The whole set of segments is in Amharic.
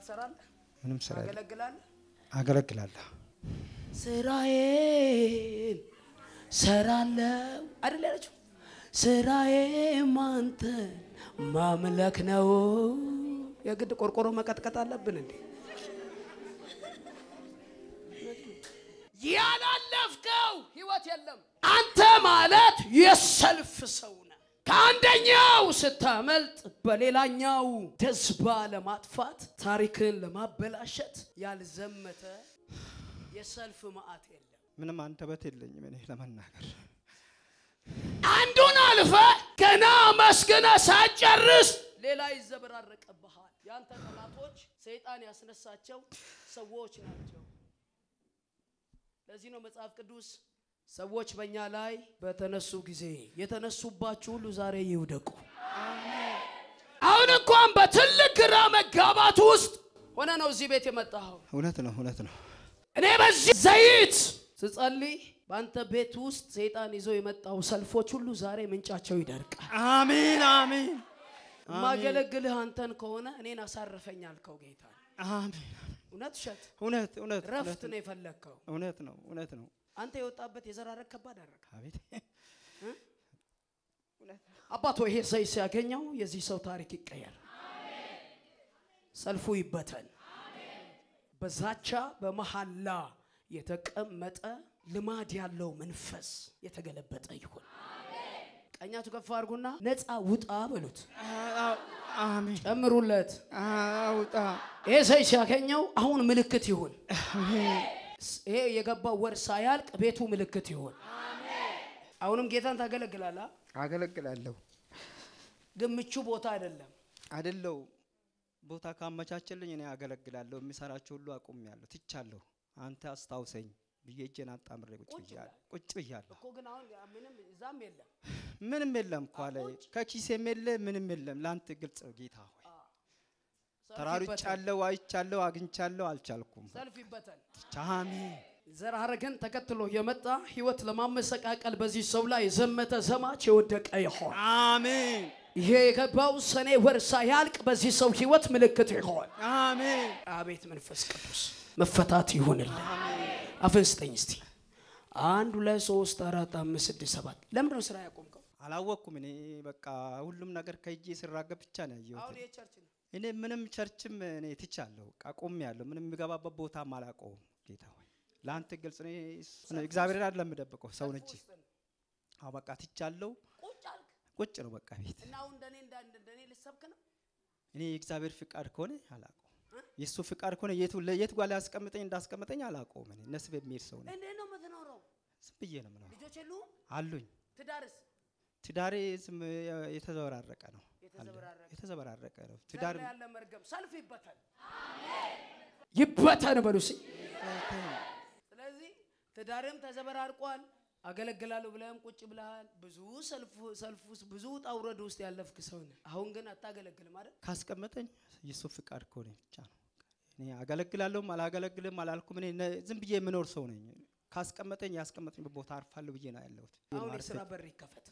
ትሰራለህ? ምንም ስራ የለም። ታገለግላለህ? አገለግላለሁ። ስራዬን ሰራለው አይደል ያለችው? ስራዬም አንተን ማምለክ ነው። የግድ ቆርቆሮ መቀጥቀጥ አለብን እንዴ? ያላለፍከው ህይወት የለም። አንተ ማለት የሰልፍ ሰው ነህ። ከአንደኛው ስታመልጥ በሌላኛው ደዝባ ለማጥፋት ታሪክን ለማበላሸት ያልዘመተ የሰልፍ መዓት የለም። ምንም አንደበት የለኝም እኔ ለመናገር። አንዱን አልፈ ገና መስገነ ሳጨርስ ሌላ ይዘበራረቅብሃል። ያንተ ጠላቶች ሰይጣን ያስነሳቸው ሰዎች ናቸው። ለዚህ ነው መጽሐፍ ቅዱስ ሰዎች በእኛ ላይ በተነሱ ጊዜ የተነሱባችሁ ሁሉ ዛሬ ይውደቁ። አሁን እንኳን በትልቅ ግራ መጋባት ውስጥ ሆነ ነው እዚህ ቤት የመጣኸው። እውነት ነው፣ እውነት ነው። እኔ በዚህ ዘይት ስጸልይ በአንተ ቤት ውስጥ ሰይጣን ይዞ የመጣው ሰልፎች ሁሉ ዛሬ ምንጫቸው ይደርቃል። አሜን፣ አሜን፣ ማገለግልህ አንተን ከሆነ እኔን አሳርፈኝ አልከው ጌታ። አሜን። እውነት ውሸት? እውነት፣ እውነት፣ ረፍት ነው የፈለግከው። እውነት ነው፣ እውነት ነው። አንተ የወጣበት የዘራረግ ከባድ አደረገ። አቤት አባቶ ይሄ ሰይ ሲያገኘው የዚህ ሰው ታሪክ ይቀየር፣ ሰልፉ ይበተን። በዛቻ በመሐላ የተቀመጠ ልማድ ያለው መንፈስ የተገለበጠ ይሁን። ቀኛቱ ከፍ አድርጉና ነፃ ውጣ በሉት፣ አሜን። ጨምሩለት። አውጣ ይሄ ሰይ ሲያገኘው አሁን ምልክት ይሁን። ይሄ የገባው ወር ሳያልቅ ቤቱ ምልክት ይሁን። አሁንም ጌታን ታገለግላለህ፣ አገለግላለሁ ግን ምቹ ቦታ አይደለም። አይደለው ቦታ ካመቻቸልኝ እኔ አገለግላለሁ። የሚሰራቸው ሁሉ አቁሜያለሁ፣ ትቻለሁ። አንተ አስታውሰኝ ብዬ እጄን አጣምሬ ቁጭ ብያለሁ። ቁጭ ብያለሁ። እኮ ግን አሁን ምንም እዛም የለም። ምንም የለም እኮ አለ ከኪሴም የለ ምንም የለም። ለአንተ ግልጽ ነው ጌታ ሆይ ሰልፍ ይበተን፣ ተራርጫለሁ፣ አይቻለሁ፣ አግኝቻለሁ፣ አልቻልኩም። ሰልፍ ይበተን። አሜን ዘር ሐረግን ተከትሎ የመጣ ህይወት ለማመሰቃቀል በዚህ ሰው ላይ የዘመተ ዘማች የወደቀ ይሆን። አሜን ይሄ የገባው ሰኔ ወር ሳያልቅ በዚህ ሰው ህይወት ምልክት ይሆን። አሜን አቤት መንፈስ ቅዱስ መፈታት ይሁንልን። አፍን ስጠኝ እስቲ። አንድ ሁለት ሶስት አራት አምስት ስድስት ሰባት ለምንድን ነው ስራ ያቆምከው? አላወቅኩም። እኔ በቃ ሁሉም ነገር ከእጄ ስራገብ ብቻ ነው አሁን ያየሁት። ይሄ ቸርች ነው። እኔ ምንም ቸርችም እኔ ትቻለሁ፣ በቃ ቆሜያለሁ። ምንም የሚገባበት ቦታም አላውቀውም። ጌታ ሆይ ለአንተ ግልጽ ነው። እግዚአብሔርን አይደለም የምደብቀው ሰውን እንጂ። አዎ በቃ ትቻለሁ። ቁጭ አልክ ቁጭ ነው በቃ ቤት። እና አሁን እንደኔ እንዳ እንደኔ ልሰብክ ነው። እኔ የእግዚአብሔር ፍቃድ ከሆነ አላውቀውም። የእሱ ፍቃድ ከሆነ የቱ የት ጓላ ያስቀምጠኝ እንዳስቀምጠኝ አላውቀውም። እኔ እነሱ በሚሄድ ሰው ነኝ። እንዴት ነው የምትኖረው? ዝም ብዬ ነው የምኖረው። ልጆች የሉህም? አሉኝ። ትዳርስ ትዳሬ ዝም የተዘበራረቀ ነው። የተዘበራረቀ የተዘበራረቀ ነው። ትዳር ትዳር ላይ ያለ መርገም ሰልፍ ይበተን ይበተን በሉ እስኪ። ስለዚህ ትዳርም ተዘበራርቋል። አገለግላለሁ ብለህም ቁጭ ብለሃል። ብዙ ሰልፍ ሰልፍ ውስጥ ብዙ ውጣ ውረድ ውስጥ ያለፍክ ሰው ነህ። አሁን ግን አታገለግልም አይደል? ካስቀመጠኝ የእሱ ፍቃድ ከሆነ ብቻ ነው። እኔ አገለግላለሁም አላገለግልም አላልኩም። እኔ ነ- ዝም ብዬ የምኖር ሰው ነኝ። ካስቀመጠኝ ያስቀመጠኝ ቦታ አርፋለሁ ብዬ ነው ያለሁት። አሁን የስራ በር ይከፈት፣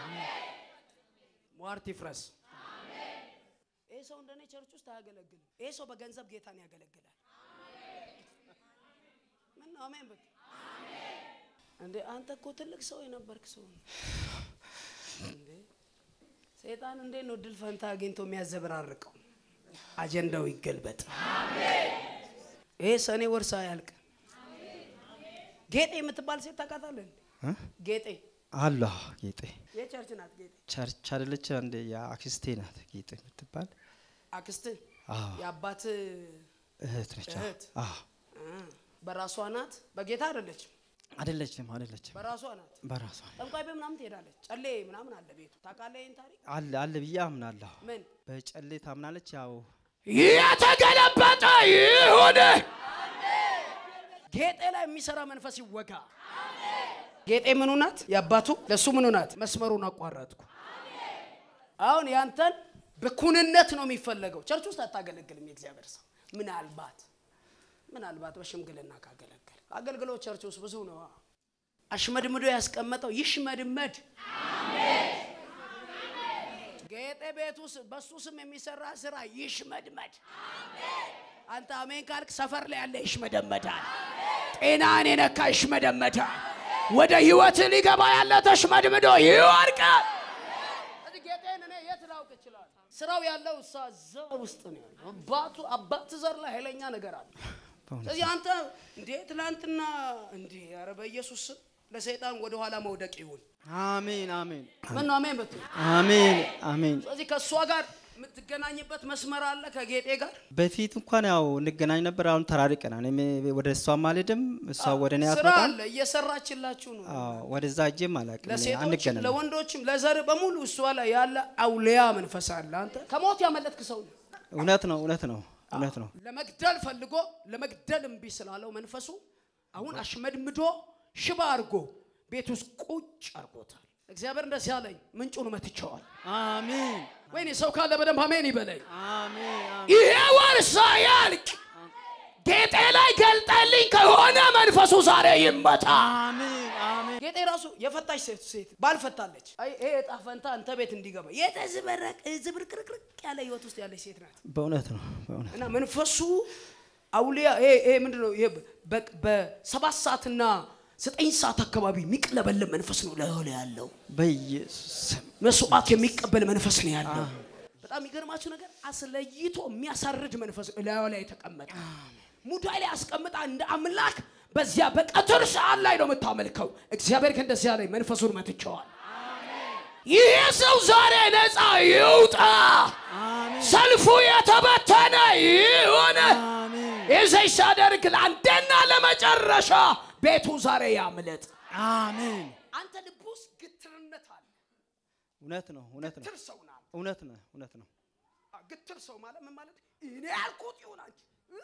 ሟርት ይፍረስ። ይህ ሰው እንደኔ ቸርች ውስጥ አያገለግልም። ይህ ሰው በገንዘብ ጌታን ያገለግላል። ምን ነው አሜን በል እንዴ! አንተ እኮ ትልቅ ሰው የነበርክ ሰው ነው እንዴ! ሰይጣን እንዴት ነው ድል ፈንታ አግኝቶ የሚያዘበራርቀው? አጀንዳው ይገልበጥ። ይሄ ሰኔ ወር ሳያልቅ ጌጤ የምትባል ሴት ታውቃታለህ? እንዴ? እ? ጌጤ አለ ጌጤ የቸርች ናት። ጌጤ ቸርች አይደለች እንደ የአክስቴ ናት ጌጤ የምትባል አክስት አዎ የአባት እህት ነች። አዎ። እህት። አዎ በራሷ ናት። በጌታ አይደለችም፣ አይደለችም አይደለችም በራሷ ናት። በራሷ ጠንቋይ ቤት ምናምን ትሄዳለች። ጨሌ ምናምን አለ ቤቱ። ታውቃለህ ይህን ታሪክ? አለ አለ ብዬ አምናለሁ። ምን በጨሌ ታምናለች። ያው የተገለበጠ ይሁን። ጌጤ ላይ የሚሰራ መንፈስ ይወጋ። ጌጤ ምኑ ናት? የአባቱ ለእሱ ምኑ ናት? መስመሩን አቋረጥኩ። አሁን ያንተን በኩንነት ነው የሚፈለገው። ቸርች ውስጥ አታገለግልም። የእግዚአብሔር ሰው ምናልባት ምናልባት በሽምግልና ካገለገል አገልግሎት ቸርች ውስጥ ብዙ ነው። አሽመድምዶ ያስቀመጠው ይሽመድመድ። ጌጤ ቤት ውስጥ በሱ ስም የሚሰራ ስራ ይሽመድመድ። አንተ አሜን ካልክ ሰፈር ላይ ያለ ይሽመደመዳል። ጤናን የነካ ይሽመደመዳል። ወደ ህይወት ሊገባ ያለ ተሽመድምዶ ይወድቃል። ስለዚህ ጌጤን እኔ የት ላውቅ ይችላል? ስራው ያለው እሳ ዘር ውስጥ ነው ያለው። አባቱ አባት ዘር ላይ ኃይለኛ ነገር አለ። በእውነት ስለዚህ አንተ እንዴ ትላንትና እንዴ ኧረ በኢየሱስ ስም ለሰይጣን ወደ ኋላ መውደቅ ይሁን። አሜን አሜን ምን ነው አሜን በትል። አሜን አሜን። ስለዚህ ከእሷ ጋር የምትገናኝበት መስመር አለ ከጌጤ ጋር በፊት እንኳን ያው እንገናኝ ነበር። አሁን ተራርቀናል። እኔ ወደ እሷም አልሄድም፣ እሷ ወደ እኔ ስራ አትመጣም። አለ እየሰራችላችሁ ነው። አዎ ወደዛ እጄም አላውቅም። እኔ ለሴቶችም አንገናኝም። ለወንዶችም ለዘር በሙሉ እሷ ላይ ያለ አውሊያ መንፈስ አለ። አንተ ከሞት ያመለጥክ ሰው ነው። እውነት ነው እውነት ነው እውነት ነው። ለመግደል ፈልጎ ለመግደል እምቢ ስላለው መንፈሱ አሁን አሽመድምዶ ሽባ አድርጎ ቤት ውስጥ ቁጭ አድርጎታል። እግዚአብሔር እንደዚህ አለኝ፣ ምንጩን መትቸዋል። አሜን ወይኔ ሰው ካለ በደንብ አሜን ይበለኝ። አሜን አሜን። ይሄ ወር ሳያልቅ ጌጤ ላይ ገልጠልኝ ከሆነ መንፈሱ ዛሬ ይመታ። አሜን አሜን። ጌጤ ራሱ የፈታች ሴት ሴት ባልፈታለች። አይ ይሄ እጣ ፈንታ አንተ ቤት እንዲገባ የተዝበረቅ ዝብርቅርቅርቅ ያለ ህይወት ውስጥ ያለች ሴት ናት። በእውነት ነው በእውነት እና መንፈሱ አውሊያ ይሄ ይሄ ምንድን ነው? ይሄ በ- በሰባት ሰዓትና ዘጠኝ ሰዓት አካባቢ የሚቅለበለብ መንፈስ ነው ላዩ ላይ ያለው። በኢየሱስ ስም መስዋዕት የሚቀበል መንፈስ ነው ያለው። በጣም የሚገርማችሁ ነገር አስለይቶ የሚያሳርድ መንፈስ ነው ላዩ ላይ የተቀመጠ። ሙዳይ ላይ አስቀምጣ እንደ አምላክ በዚያ በቀትር ሰዓት ላይ ነው የምታመልከው። እግዚአብሔር ግን እንደዚያ ላይ መንፈሱን መትቸዋል። ይሄ ሰው ዛሬ ነፃ ይውጣ። አሜን ሰልፉ የተበተነ ይሁን። አሜን ይዘይ ሳደርግ ለአንዴና ለመጨረሻ ቤቱ ዛሬ ያምለጥ። አሜን። አንተ ልብ ውስጥ ግትርነት አለ። እውነት ነው እውነት ነው ግትር ሰው ናት። እውነት ነው እውነት ነው። ግትር ሰው ማለት ምን ማለት? እኔ ያልኩት ይሁን አንቺ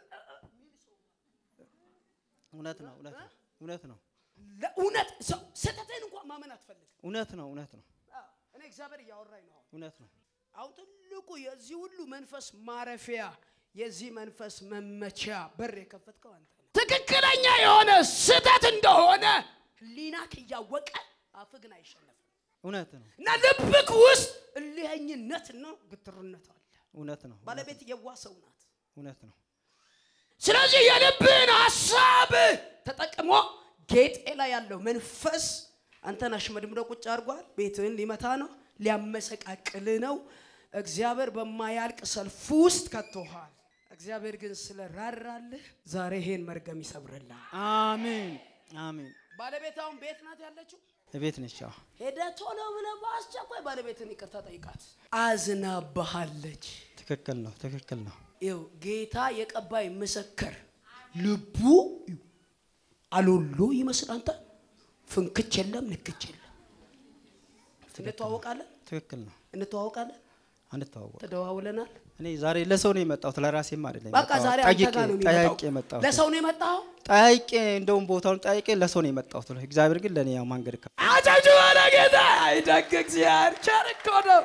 እውነት ነው እውነት ነው እውነት ነው ለእውነት ሰው ስህተትህን እንኳን ማመን አትፈልግም። እውነት ነው እውነት ነው አዎ፣ እኔ እግዚአብሔር እያወራኝ ነው። አሁን እውነት ነው። አሁን ትልቁ የዚህ ሁሉ መንፈስ ማረፊያ የዚህ መንፈስ መመቻ በር የከፈትከው አንተ ነህ። ትክክለኛ የሆነ ስህተት እንደሆነ ህሊናክ እያወቀ አፍህ ግን አይሸነፍም እውነት ነው እና ልብክ ውስጥ እልኸኝነትና ግትርነት አለ። እውነት ነው ባለቤት የዋ ሰው ናት። እውነት ነው ስለዚህ የልብህን ሀሳብ ተጠቅሞ ጌጤ ላይ ያለው መንፈስ አንተን አሽመድምዶ ቁጭ አድርጓል። ቤትህን ሊመታ ነው፣ ሊያመሰቃቅል ነው። እግዚአብሔር በማያልቅ ሰልፍ ውስጥ ከቶሃል። እግዚአብሔር ግን ስለ ራራልህ ዛሬ ይሄን መርገም ይሰብርልሃል። አሜን አሜን። ባለቤት አሁን ቤት ናት ያለችው። እቤት ነች። አዎ ሄደ ቶሎ ብለህ በአስቸኳይ ባለቤትን ይቅርታ ጠይቃት። አዝናባሃለች። ትክክል ነው ትክክል ነው። ይኸው ጌታ የቀባይ ምስክር ልቡ አሎሎ ይመስል አንተ ፍንክች የለም ንክች የለም። እንተዋወቃለን ትክክል ነው። እንተዋወቃለን አንተዋወቅ ተደዋውለናል። እኔ ዛሬ ለሰው ነው የመጣሁት ለራሴም አይደለም። በቃ ዛሬ አንተ ጠይቄ ጋር ነው ጠያቄ የሚመጣው። የመጣሁት ለሰው ነው የመጣው። ጠያቄ እንደውም ቦታውን ጠያቄ ለሰው ነው የመጣሁት። እግዚአብሔር ግን ለእኔ ያው መንገድ ከ አጨብጭ ባለ ጌታ አይደግ እግዚአብሔር ቸር እኮ ነው።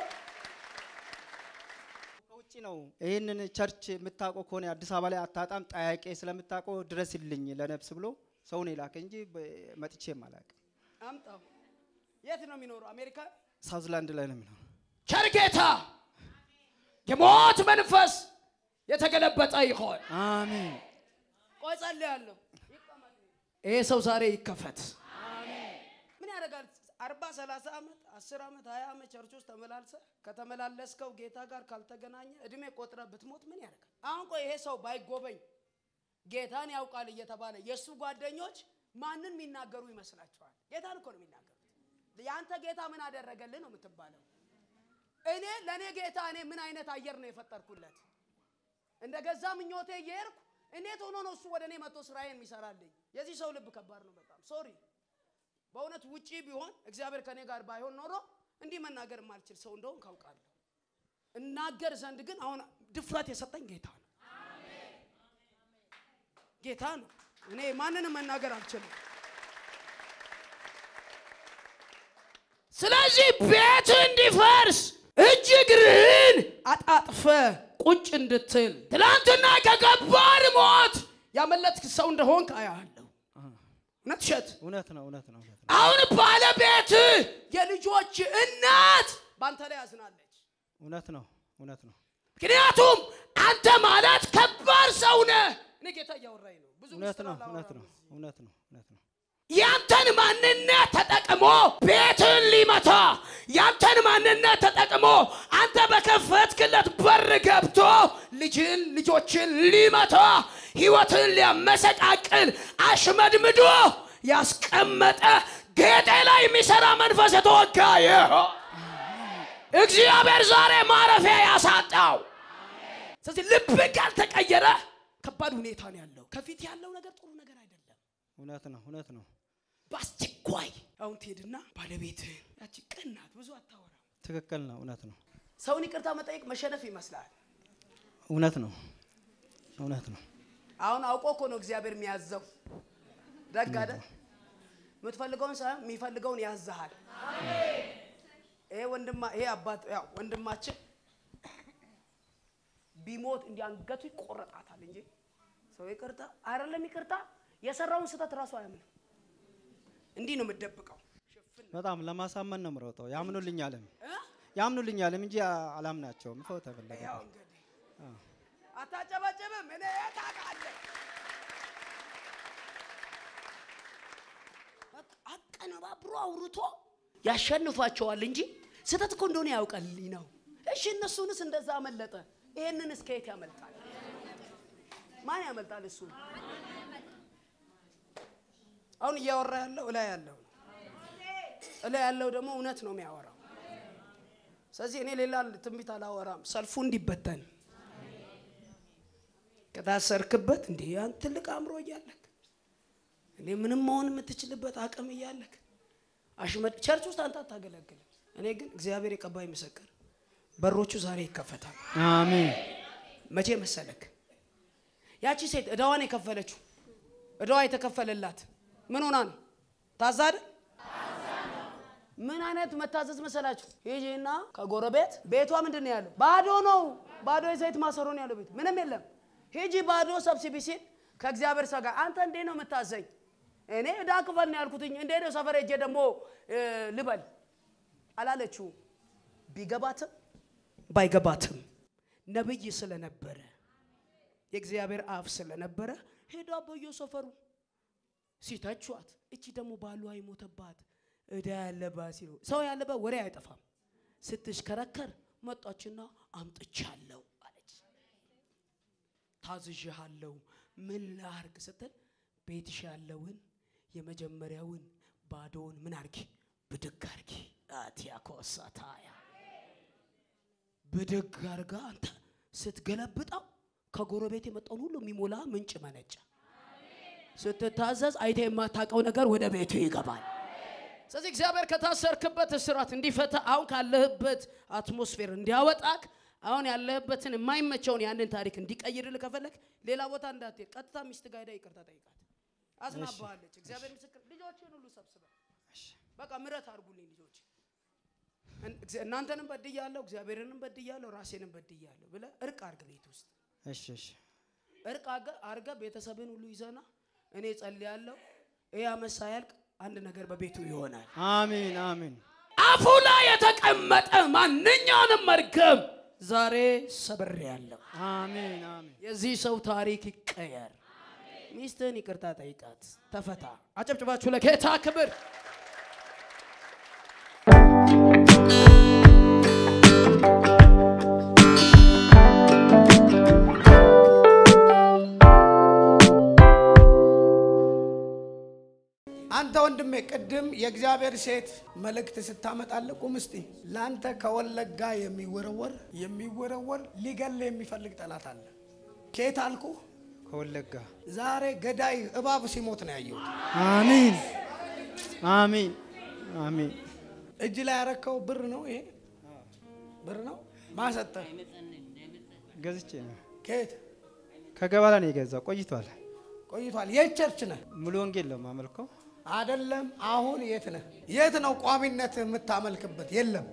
ከውጭ ነው ይህንን ቸርች የምታውቀው ከሆነ አዲስ አበባ ላይ አታጣም። ጠያቄ ስለምታውቀው ድረስልኝ ለነፍስ ብሎ ሰው ነው የላከ እንጂ በ- መጥቼም አላውቅም። አምጣው። የት ነው የሚኖረው? አሜሪካ። ሳውዝላንድ ላይ ነው የሚኖረው። ቸር ጌታ የሞት መንፈስ የተገለበጠ ይሆን። አሜን ቆይ ጸልያለሁ። ይሄ ሰው ዛሬ ይከፈት። ምን ያደርጋል? አርባ ሰላሳ ዓመት አስር ዓመት ሀያ ዓመት ቸርች ውስጥ ተመላልሰ ከተመላለስከው ጌታ ጋር ካልተገናኘ እድሜ ቆጥረ ብትሞት ምን ያደርጋል? አሁን ቆይ ይሄ ሰው ባይጎበኝ ጌታን ያውቃል እየተባለ የእሱ ጓደኞች ማንን የሚናገሩ ይመስላችኋል? ጌታን እኮ ነው የሚናገሩት። የአንተ ጌታ ምን አደረገልህ ነው የምትባለው። እኔ ለእኔ ጌታ እኔ ምን አይነት አየር ነው የፈጠርኩለት? እንደ ገዛ ምኞቴ እየሄድኩ እንዴት ሆኖ ነው እሱ ወደ እኔ መጥቶ ስራዬን የሚሰራልኝ? የዚህ ሰው ልብ ከባድ ነው በጣም ሶሪ። በእውነት ውጪ ቢሆን እግዚአብሔር ከኔ ጋር ባይሆን ኖሮ እንዲህ መናገር የማልችል ሰው እንደሆን ካውቃለሁ። እናገር ዘንድ ግን አሁን ድፍረት የሰጠኝ ጌታ ነው። ጌታ ነው። እኔ ማንንም መናገር አልችልም። ስለዚህ ቤት እንዲፈርስ እጅ እግርህን አጣጥፈ ቁጭ እንድትል ትላንትና ከከባድ ሞት ያመለጥክ ሰው እንደሆንክ አያለሁ። እውነት እሸት እውነት ነው እውነት ነው እውነት ነው። አሁን ባለቤት የልጆች እናት በአንተ ላይ ያዝናለች። እውነት ነው እውነት ነው። ምክንያቱም አንተ ማለት ከባድ ሰው ነህ። እኔ ጌታ እያወራኝ ነው። ብዙ እውነት ምስጢር ነው አላወራም እውነት ነው እዚህ። እውነት ነው እውነት ነው ያንተን ማንነት ተጠቅሞ ቤትን ሊመታ ያንተን ማንነት ተጠቅሞ አንተ በከፈትክለት በር ገብቶ ልጅን ልጆችን ሊመታ ህይወትን ሊያመሰቃቅል አሽመድምዶ ያስቀመጠ ጌጤ ላይ የሚሰራ መንፈስ የተወጋ ይሆን እግዚአብሔር ዛሬ ማረፊያ ያሳጣው። ስለዚህ ልብ ካልተቀየረ ከባድ ሁኔታ ነው ያለው። ከፊት ያለው ነገር ጥሩ ነገር አይደለም። እውነት ነው እውነት ነው በአስቸኳይ አሁን ትሄድና ባለቤትህን ያቺ ቀን ናት፣ ብዙ አታወራም። ትክክል ነው እውነት ነው ሰውን ይቅርታ መጠየቅ መሸነፍ ይመስላል። እውነት ነው እውነት ነው አሁን አውቆ እኮ ነው እግዚአብሔር የሚያዘው። ደግ አይደል? የምትፈልገውን ሳይሆን የሚፈልገውን ያዝሃል። ይሄ ወንድማ ይሄ አባት ያው ወንድማችን ቢሞት እንዲህ አንገቱ ይቆረጣታል እንጂ ሰው ይቅርታ አይደለም ይቅርታ የሰራውን ስህተት ራሱ አያምንም። እንዲህ ነው የምትደብቀው። በጣም ለማሳመን ነው የምሮጠው ያምኑልኛልም እ? ያምኑልኛልም እንጂ አላምናቸውም ሰው ተፈለገ ያው እንግዲህ አታጨበጭብም። እኔ የት አውቃለሁ? በቃ አቀነባብሮ አውርቶ ያሸንፋቸዋል እንጂ ስህተት እኮ እንደሆነ ያውቃልኝ ነው። እሺ እነሱንስ እንደዛ አመለጠ። ይሄንንስ ከየት ያመልጣል? ማን ያመልጣል? እሱ አሁን እያወራ ያለው እላይ ያለው ነው። እላይ ያለው ደግሞ እውነት ነው የሚያወራው። ስለዚህ እኔ ሌላ ትንቢት አላወራም። ሰልፉ እንዲበተን ከታሰርክበት እንዲህ ያን ትልቅ አእምሮ እያለክ እኔ ምንም መሆን የምትችልበት አቅም እያለክ አሽመድ ቸርች ውስጥ አንተ አታገለግልም። እኔ ግን እግዚአብሔር የቀባይ ምስክር በሮቹ ዛሬ ይከፈታል። አሜን መቼ መሰለክ? ያቺ ሴት እዳዋን የከፈለችው እዳዋ የተከፈለላት ምን ሆና ነው? ታዛ አይደል? ምን አይነት መታዘዝ መሰላችሁ? ሂጂና ከጎረቤት ቤቷ ምንድን ነው ያለው? ባዶ ነው። ባዶ የዘይት ማሰሮ ነው ያለው ቤት ምንም የለም። ሂጂ ባዶ ሰብስቢ ሲል ከእግዚአብሔር ሰው ጋር አንተ እንዴት ነው የምታዘኝ? እኔ እዳ ክፈል ነው ያልኩትኝ። እንዴት ነው ሰፈር ሄጄ ደግሞ እ, ልበል አላለችው። ቢገባትም ባይገባትም ነብይ ስለነበረ የእግዚአብሔር አፍ ስለነበረ ሄዳ በየሰፈሩ ሲተቿት፣ እቺ ደግሞ ባሏ የሞተባት እዳ ያለባት ሲሉ ሰው ያለበት ወሬ አይጠፋም። ስትሽከረከር መጣችና አምጥቻለሁ አለች። ታዝዤሃለሁ ምን ላርግ ስትል ቤትሽ ያለውን የመጀመሪያውን ባዶውን ምን አርጊ ብድግ አርጊ አቲያኮሳታያ ብድግ አርጋ አንተ ስትገለብጠው ከጎረቤት የመጣውን ሁሉ የሚሞላ ምንጭ መነጨ። ስትታዘዝ አይተ የማታውቀው ነገር ወደ ቤቱ ይገባል። ስለዚህ እግዚአብሔር ከታሰርክበት እስራት እንዲፈታ አሁን ካለህበት አትሞስፌር እንዲያወጣክ አሁን ያለህበትን የማይመቸውን ያንን ታሪክ እንዲቀይርልህ ከፈለግ ሌላ ቦታ እንዳትሄድ፣ ቀጥታ ሚስት ጋር ሄደህ ይቅርታ ጠይቃት። አዝናባሃለች። እግዚአብሔር ምስክር፣ ልጆችን ሁሉ ሰብስበ በቃ ምረት አድርጉልኝ ልጆች፣ እን- እግዚ- እናንተንም በድያለሁ፣ እግዚአብሔርንም በድያለሁ፣ ራሴንም በድያለሁ ብለህ እርቅ አርግ ቤት ውስጥ እሺ እሺ እርቅ አገ- አርገ ቤተሰብን ሁሉ ይዘና እኔ ጸልያለሁ። ይህ ዓመት ሳያልቅ አንድ ነገር በቤቱ ይሆናል። አሜን አሜን አፉ ላይ የተቀመጠ ማንኛውንም መርገም ዛሬ ሰብሬያለሁ። አሜን አሜን የዚህ ሰው ታሪክ ይቀየር። ሚስትህን ይቅርታ ጠይቃት፣ ተፈታ። አጨብጭባችሁ ለጌታ ክብር። አንተ ወንድሜ ቅድም የእግዚአብሔር ሴት መልእክት ስታመጣልህ ቁም እስቲ። ለአንተ ከወለጋ የሚወረወር የሚወረወር ሊገል የሚፈልግ ጠላት አለ። ከየት አልኩ? ከወለጋ ዛሬ ገዳይ እባብ ሲሞት ነው ያየሁት። አሜን አሜን አሜን እጅ ላይ ያረከው ብር ነው ይሄ ብር ነው ማሰጠ ገዝቼ ነው ከየት ከገባላ ነው የገዛው ቆይቷል ቆይቷል። የት ቸርች ነህ? ሙሉ ወንጌል ነው የማመልከው አይደለም። አሁን የት ነህ? የት ነው ቋሚነት የምታመልክበት? የለም።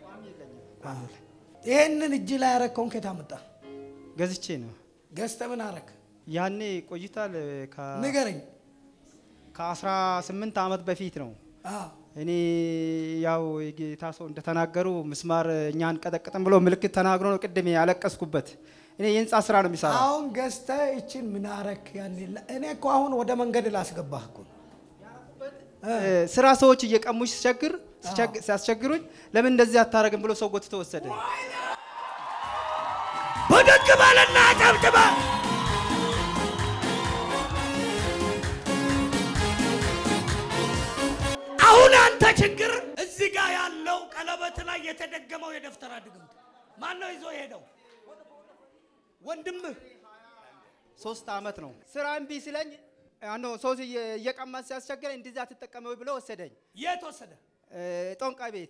ይሄንን እጅ ላይ ያረከውን ከየት አመጣ? ገዝቼ ነው ገዝተህ ምን አረክ? ያኔ ቆይቷል ከ- ንገረኝ። ከአስራ ስምንት ዓመት በፊት ነው አዎ እኔ ያው የጌታ ሰው እንደተናገሩ ምስማር እኛ አንቀጠቅጥም ብሎ ምልክት ተናግሮ ነው ቅድም ያለቀስኩበት። እኔ የህንፃ ስራ ነው የሚሰራው። አሁን ገዝተህ ይችን ምን አረክ? ያኔ ላ- እኔ እኮ አሁን ወደ መንገድ ላስገባህ እኮ ነው። እ፣ ስራ ሰዎች እየቀሙኝ ሲቸግር ሲቸግ- ሲያስቸግሩኝ ለምን እንደዚህ አታረግም ብሎ ሰው ጎትቶ ወሰደ። ብድግ በልና ጨብጭበ አሁን አንተ ችግር እዚህ ጋር ያለው ቀለበት ላይ የተደገመው የደፍተራ ድግምት ማን ነው ይዞ የሄደው? ወንድምህ ሶስት አመት ነው ስራ እምቢ ሲለኝ አኖ ሰው እየ- እየቀማ ሲያስቸግረኝ እንደዚህ አትጠቀመው ብሎ ወሰደኝ። የት ወሰደ? እ፣ ጦንቃይ ቤት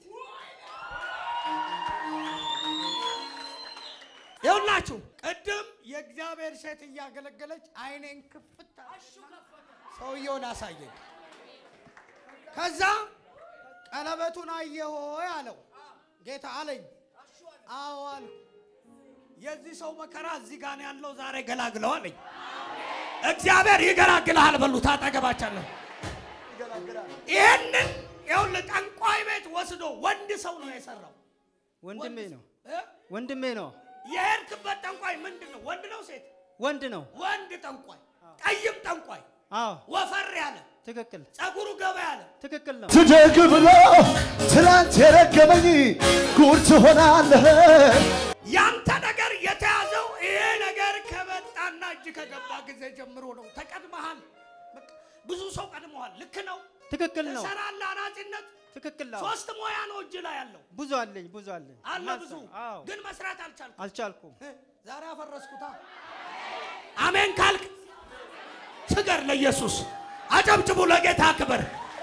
ይኸውላችሁ ቅድም የእግዚአብሔር ሴት እያገለገለች አይኔን ክፍት ሰውየውን አሳየኝ። ከዛ ቀለበቱን አየሆ አለው ጌታ አለኝ። አዎ አልኩ። የዚህ ሰው መከራ እዚህ ጋር ነው ያለው፣ ዛሬ ገላግለው አለኝ። እግዚአብሔር ይገላግልሃል በሉት። አጠገባቻለሁ ይህንን ይኸውልህ ጠንቋይ ቤት ወስዶ ወንድ ሰው ነው የሰራው። ወንድሜ ነው እ? ወንድሜ ነው የሄድክበት ጠንቋይ ምንድን ነው? ወንድ ነው ሴት? ወንድ ነው። ወንድ ጠንቋይ፣ ጠይም ጠንቋይ፣ አዎ ወፈር ያለ ትክክል ጸጉሩ ገባ ያለ ትክክል ነው። ትደግ ብሎ ትላንት የረገመኝ ጉድ ትሆናለህ። ያንተ ነገር የተያዘው ይሄ ነገር ከመጣና እጅ ከገባ ጊዜ ጀምሮ ነው። ተቀድመሃል። በቃ ብዙ ሰው ቀድመዋል። ልክ ነው። ትክክል ነው። ትሰራለህ። አናጺነት ትክክል ነው። ሶስት ሙያ ነው እጅ ላይ ያለው ብዙ አለኝ ብዙ አለኝ አለ ብዙ አዎ ግን መስራት አልቻልኩም። አልቻልኩም። ዛሬ አፈረስኩታ። አሜን ካልክ ስገር ለኢየሱስ አጨብጭቡ፣ ለጌታ ክብር።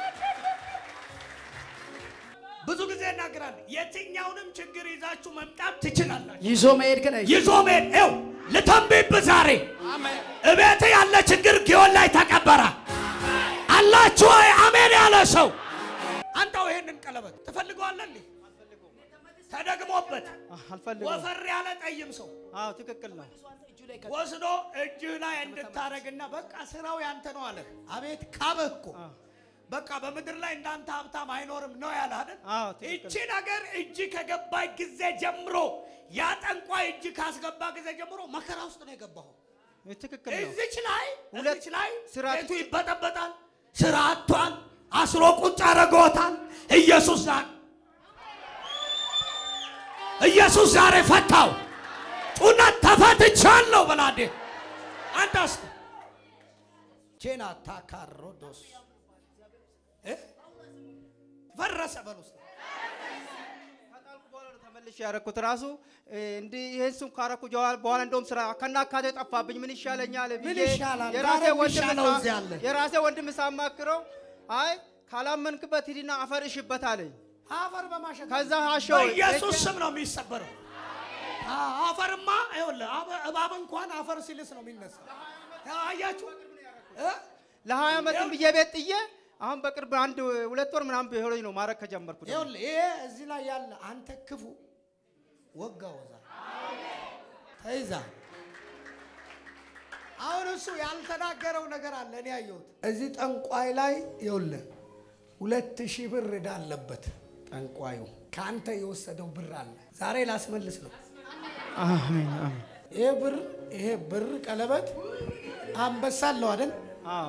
ብዙ ጊዜ እናገራለን። የትኛውንም ችግር ይዛችሁ መምጣት ትችላላችሁ። ይዞ መሄድ ግን አይችልም። ይዞ መሄድ ው ልተንብይብህ ዛሬ እቤት ያለ ችግር ጊዮን ላይ ተቀበረ። አላችሁ ወይ? አሜን ያለ ሰው አንተው ይሄንን ቀለበት ትፈልገዋለህ? እንዴ? ተደግሞበት አ- አልፈልገውም። ወፈር ያለ ጠይም ሰው አዎ ትክክል ነው። ወስዶ እጅህ ላይ እንድታረግና በቃ ስራው ያንተ ነው አለ። አቤት ካብህ እኮ በቃ በምድር ላይ እንዳንተ ሀብታም አይኖርም ነው ያለ አይደል? አዎ ትክክል እቺ ነገር እጅ ከገባይ ጊዜ ጀምሮ ያ ጠንቋይ እጅ ካስገባ ጊዜ ጀምሮ መከራ ውስጥ ነው የገባው። ትክክል ነው። እዚች ላይ ሁለት እዚች ላይ ስራ ቤቱ ይበጠበጣል፣ ስራ አጥቷል፣ አስሮ ቁጭ አድርጎታል። ኢየሱስ ዛሬ ኢየሱስ ዛሬ ፈታው። ጩና ተፈትቻለሁ በላዴ አንተ ውስጥ ቼና ታካሮዶስ እ? ፈረሰ በል ውስጥ ከጣልኩ በኋላ ነው ተመልሼ ያደረኩት ራሱ እ፣ እንዲህ ይሄን ስም ካረኩ ጀዋል በኋላ እንደውም ስራ ከናካቴ ጠፋብኝ። ምን ይሻለኛል ምን ብዬ ይሻላል? የራሴ ዛሬ ወንድም የሚሻለው ሳ- እዚህ አለ። የራሴ ወንድም ሳማክረው አይ ካላመንክበት ሂድና አፈር እሽበት አለኝ። አፈር በማሸት ከዛ ሀሸው በኢየሱስ ስም ነው የሚሰበረው። አ- አፈርማ ይኸውልህ አበ- እባብ እንኳን አፈር ሲልስ ነው የሚነሳ። አያችሁ እ? ለሀያ ዓመትም ብዬ ቤት ጥዬ አሁን በቅርብ አንድ ሁለት ወር ምናምን ቢሆነኝ ነው ማድረግ ከጀመርኩት። ይኸውልህ ይሄ እዚህ ላይ ያለ አንተ ክፉ ወጋው እዛ ተይዛ አሁን እሱ ያልተናገረው ነገር አለ። እኔ ያየሁት እዚህ ጠንቋይ ላይ ይኸውልህ ሁለት ሺህ ብር ዕዳ አለበት ጠንቋዩ። ከአንተ የወሰደው ብር አለ። ዛሬ ላስመልስ ነው። አሜን አሜን። ይሄ ብር ይሄ ብር ቀለበት አንበሳ አለው አይደል? አዎ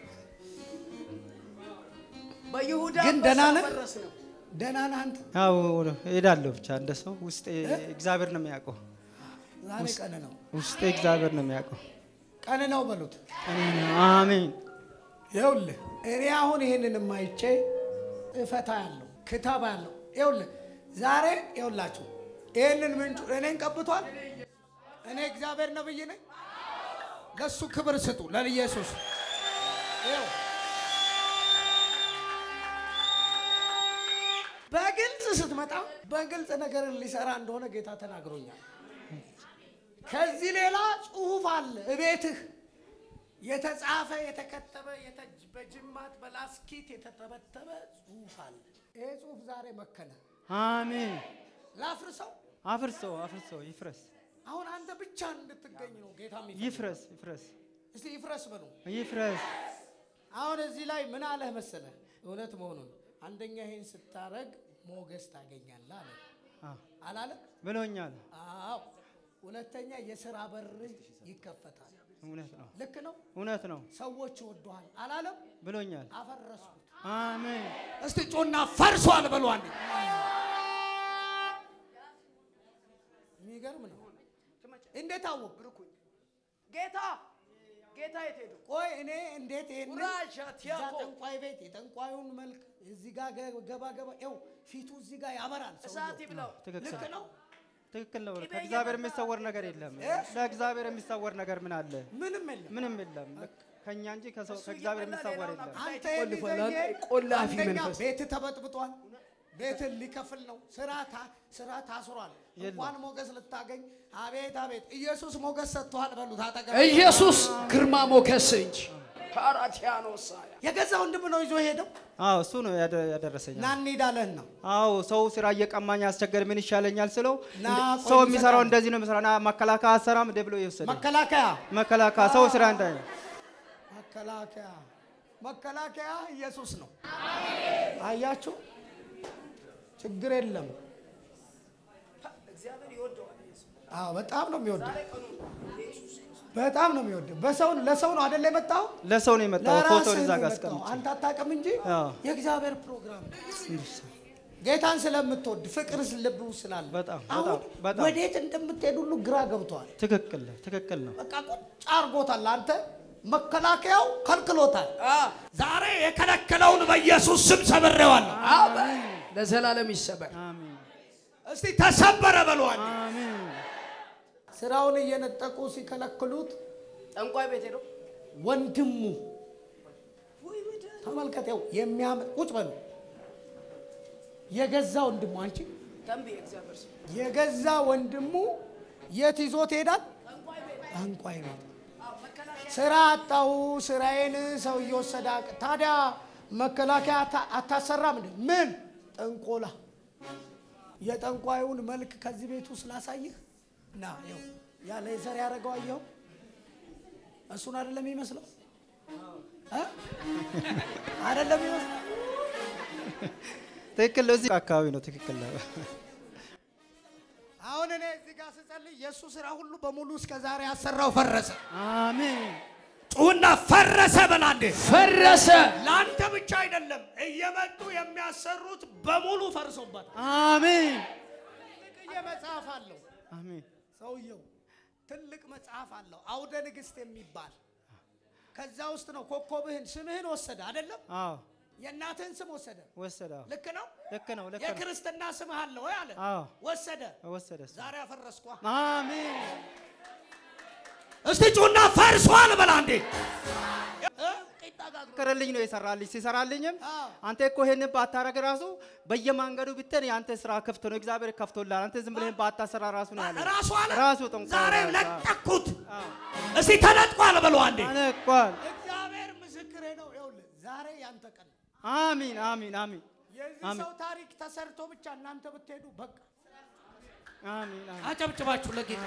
በይሁዳ ግን ደህና ነህ? ፈረስ ነው። ደህና ነህ አንተ? ያው እሄዳለሁ ብቻ እንደ ሰው ውስጤ እግዚአብሔር ነው የሚያውቀው። ዛሬ ቀን ነው ውስጤ እግዚአብሔር ነው የሚያውቀው። ቀን ነው በሉት። አሜን ይኸውልህ እኔ አሁን ይህንን የማይቼ እፈታ ያለው ክታብ ያለው ይኸውልህ ዛሬ ይኸውላችሁ ይህንን ምንጩ እኔን ቀብቷል። እኔ እግዚአብሔር ነብይ ነኝ። ለእሱ ክብር ስጡ ለኢየሱስ። ይኸው በግልጽ ስትመጣ በግልጽ ነገርን ሊሰራ እንደሆነ ጌታ ተናግሮኛል። ከዚህ ሌላ ጽሁፍ አለ እቤትህ የተጻፈ የተከተበ የተ- በጅማት በላስኪት የተተበተበ ጽሁፍ አለ። ይሄ ጽሁፍ ዛሬ መከነ። አሜን። ላፍርሰው። አፍርሰው አፍርሰው ይፍረስ አሁን አንተ ብቻ እንድትገኝ ነው ጌታ የሚፈልገው። ይፍረስ ይፍረስ እስቲ ይፍረስ በሉ። ይፍረስ። አሁን እዚህ ላይ ምን አለህ መሰለህ? እውነት መሆኑን አንደኛ ይሄን ስታረግ ሞገስ ታገኛለህ አለ አዎ አላለም? ብሎኛል። አዎ። ሁለተኛ የስራ በር ይከፈታል። እውነት ነው፣ ልክ ነው። እውነት ነው ሰዎች ይወዱሃል አላለም? ብሎኛል። አፈረስኩት። አሜን። እስቲ ጮና ፈርሷል በሉ አንዴ። የሚገርም ነው። እንዴት አወቅ? ጌታ ጌታ የት ሄዱ? ቆይ እኔ እንዴት ይሄን ቁራሽ እዛ ቲያኮ ጠንቋይ ቤት የጠንቋዩን መልክ እዚህ ጋር ገ- ገባ ገባ ው ፊቱ እዚህ ጋር ያበራል። እሳት ሰውየው ይብላው። ትክክል ልክ ነው። ትክክል ነው። ቅቤ ከእግዚአብሔር እየመጣ- የሚሰወር ነገር የለም። እ? ለእግዚአብሔር የሚሰወር ነገር ምን አለ? ምንም የለም። ምንም የለም። ከኛ እንጂ ከሰው እሱ ከእግዚአብሔር እየበላ የሚሰወር ሌላውን የለም። አንተ ቆልፏል። የሚዘየ ቆላፊ አንደኛ መንፈስ። ቤት ተበጥብጧል። ቤትን ሊከፍል ነው። ስራ ታ- ስራ ታስሯል። የለም። እንኳን ሞገስ ልታገኝ አቤት አቤት ኢየሱስ ሞገስ ሰጥቷል በሉት። አጠገብ ኢየሱስ ግርማ ሞገስ እንጂ ፓራቲያኖስ የገዛ ወንድም ነው ይዞ ሄደው አዎ እሱ ነው ያደ- ያደረሰኝ። ና እንሄዳለን ነው አዎ ሰው ስራ እየቀማኝ አስቸገር ምን ይሻለኛል ስለው ና እንደ- ቆይ ሰው ልሰራ የሚሰራው ነው። እንደዚህ ነው የሚሰራው። ና መከላከያ አሰራም እንደ ብሎ ይወሰደ መከላከያ መከላከያ ሰው ስራ እንዳይ መከላከያ መከላከያ ኢየሱስ ነው። አያችሁ፣ ችግር የለም። እግዚአብሔር ይወደዋል። ኢየሱስ አዎ በጣም ነው የሚወደው፣ በጣም ነው የሚወደው። በሰው ለሰው ነው አይደለ የመጣው ለሰው ነው የመጣው ፎቶ ለራስህ እዛ ነው ጋር የመጣው። አስቀምጬ አንተ አታውቅም እንጂ አዎ። የእግዚአብሔር ፕሮግራም ነው። ጌታን ስለምትወድ ፍቅር ልብ ውስጥ ስላለ በጣም አሁን በጣም በጣም ወዴት እንደምትሄድ ሁሉ ግራ ገብቷል። ትክክል ነው ትክክል ነው። በቃ ቁጭ አርጎታል። አንተ መከላከያው ከልክሎታል። ዛሬ የከለከለውን በኢየሱስ ስም ሰብሬዋለሁ። አሜን። ለዘላለም ይሰበር። አሜን እስቲ ተሰበረ በሏል። አሜን ስራውን እየነጠቁ ሲከለክሉት ጠንቋይ ቤት ሄዶ ወንድሙ ተመልከተው የሚያም ቁጭ በሉ የገዛ ወንድሙ አንቺ ተንቢ እግዚአብሔር ስም የገዛ ወንድሙ የት ይዞት ሄዳል? ጠንቋይ ቤት። ስራ አጣው፣ ስራዬን ሰው እየወሰደ አቅ- ታዲያ መከላከያ አታ- አታሰራም እንዴ? ምን ጠንቆላ የጠንቋዩን መልክ ከዚህ ቤቱ ስላሳይህ ና ይኸው ያ ሌዘር ያደረገው አየኸው? እሱን አይደለም የሚመስለው እ? አይደለም የሚመስለው ትክክል ነው። እዚህ አካባቢ ነው ትክክል ነው። አሁን እኔ እዚህ ጋር ስጸልይ የእሱ ስራ ሁሉ በሙሉ እስከ ዛሬ ያሰራው ፈረሰ። አሜን ጩና ፈረሰ በላንዴ ፈረሰ። ለአንተ ብቻ አይደለም እየመጡ የሚያሰሩት በሙሉ ፈርሶበት አሜን ትልቅዬ መጽሐፍ አለው አሜን ሰውየው ትልቅ መጽሐፍ አለው አውደ ንግሥት የሚባል ከዛ ውስጥ ነው ኮከብህን ስምህን ወሰደ አይደለም አዎ የእናትህን ስም ወሰደ ወሰደ አዎ። ልክ ነው ልክ ነው ልክ ነው የክርስትና ስምህ አለ ወይ አለ አዎ ወሰደ ወሰደ እሱ። ዛሬ አፈረስኳ አሜን እስቲ ጩና ፈርሷል በላ እንዴ ቅርልኝ ነው የሰራልኝ ሲሰራልኝም አዎ። አንተ እኮ ይሄንን ባታረግ ራሱ በየመንገዱ ብትሄድ የአንተ ስራ ክፍት ነው እግዚአብሔር ከፍቶላል አንተ ዝም ብለህ ባታሰራ ራሱ ነው ያለ ራሱ አለ ራሱ ጠንቋይ ዛሬ ራሱ። ለጠኩት አዎ። እስቲ ተነጥቋል በሉ አንዴ አነቋል እግዚአብሔር ምስክሬ ነው ይኸውልህ ዛሬ ያንተ ቀን ነው። አሚን አሚን አሚን የዚህ አሜን። ሰው ታሪክ ተሰርቶ ብቻ እናንተ ብትሄዱ በቃ አሚን አሚን አጨብጭባችሁ ለጌታ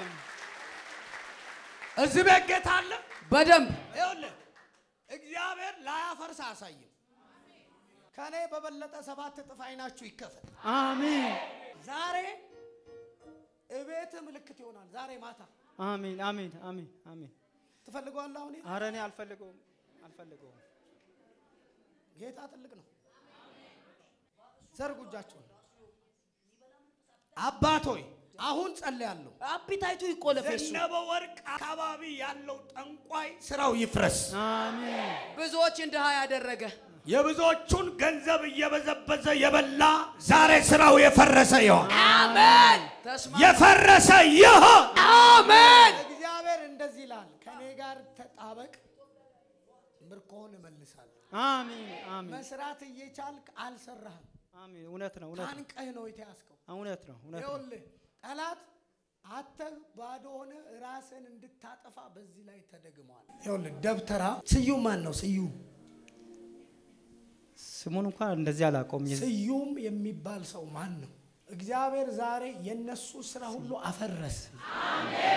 እዚህ ቤት ጌታ አለ በደንብ ይኸውልህ እግዚአብሔር ላያፈርስ አያሳይም ከእኔ በበለጠ ሰባት እጥፍ አይናችሁ ይከፈል አሚን ዛሬ እቤት ምልክት ይሆናል ዛሬ ማታ አሚን አሚን አሚን አሚን ትፈልገዋለህ አሁን ኧረ እኔ አልፈልገውም አልፈልገውም ጌታ ትልቅ ነው ዘርጉ እጃችሁን አባት ሆይ አሁን ጸልያለሁ አፒታይቱ ይቆለፍ። የሱ ዘነበ ወርቅ አካባቢ ያለው ጠንቋይ ስራው ይፍረስ አሚን ብዙዎችን ድሃ ያደረገ የብዙዎቹን ገንዘብ እየበዘበዘ የበላ ዛሬ ስራው የፈረሰ ይሆን አሜን። ተስማ የፈረሰ ይሆን አሜን። እግዚአብሔር እንደዚህ ይላል ከኔ ጋር ተጣበቅ ምርኮህን እመልሳለሁ አሚን አሚን መስራት እየቻልክ አልሰራህም አሚን እውነት ነው እውነት ነው ታንቀህ ነው የተያዝከው እውነት ነው እውነት ነው ይኸውልህ ጠላት አተህ ባዶ ሆነ ራስን እንድታጠፋ በዚህ ላይ ተደግመዋል ይኸውልህ ደብተራ ስዩም ማን ነው ስዩም ስሙን እንኳን እንደዚህ አላውቀውም የዚህ- ስዩም የሚባል ሰው ማን ነው? እግዚአብሔር ዛሬ የነሱ ስራ ሁሉ አፈረሰ።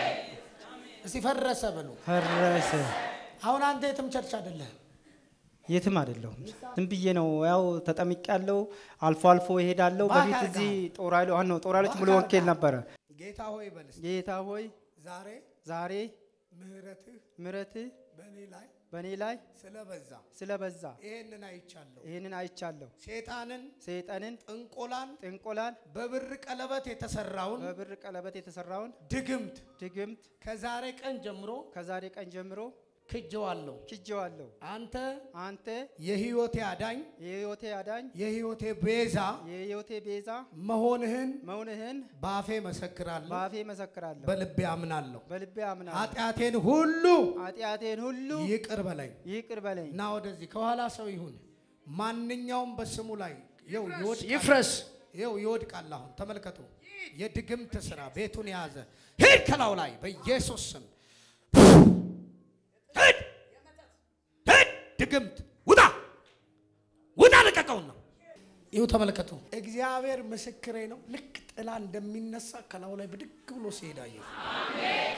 እስቲ ፈረሰ በሉ። ፈረሰ አሁን አንተ የትም ቸርች አይደለህም። የትም አይደለሁም። ዝም ብዬ ነው ያው ተጠምቄ ያለው አልፎ አልፎ እሄዳለሁ። ባክ በፊት አድርገሃል። እዚህ ጦር ኃይሎ ነው ጦር ኃይሎች ሙሉ ባክ ወንጌል አድርገሃል። ነበረ። ጌታ ሆይ በልስ ጌታ ሆይ ዛሬ ዛሬ ምህረትህ ምሕረትህ በእኔ ላይ በእኔ ላይ ስለበዛ ስለበዛ ይሄንን አይቻለሁ። ይህንን አይቻለሁ። ሴጣንን፣ ሰይጣንን፣ ጥንቆላን፣ ጥንቆላን፣ በብር ቀለበት የተሰራውን በብር ቀለበት የተሰራውን ድግምት ድግምት ከዛሬ ቀን ጀምሮ ከዛሬ ቀን ጀምሮ ክጀዋለሁ። ክጄዋለሁ። አንተ አንተ የህይወቴ አዳኝ፣ የሕይወቴ አዳኝ የህይወቴ ቤዛ የሕይወቴ ቤዛ መሆንህን መሆንህን በአፌ መሰክራለሁ፣ በአፌ መሰክራለሁ። በልቤ አምናለሁ። በልቤ አምናለሁ። ኃጢአቴን ሁሉ ኃጢአቴን ሁሉ ይቅር በለኝ ይቅር በለኝ። እና ወደዚህ ከኋላ ሰው ይሁን ማንኛውም በስሙ ላይ ይኸው ይወድቃል። ይፍረስ። ይኸው ይወድቃል። አሁን ተመልከቱ። የድግምት ስራ ቤቱን የያዘ ሂድ ከላው ላይ በኢየሱስ ስም ሂድ ሂድ ድግምት ውጣ ውጣ ልቀቀውና ይኸው ተመልከቱ። እግዚአብሔር ምስክሬ ነው። ልክ ጥላ እንደሚነሳ ከላው ላይ ብድግ ብሎ ሲሄድ አየሁ።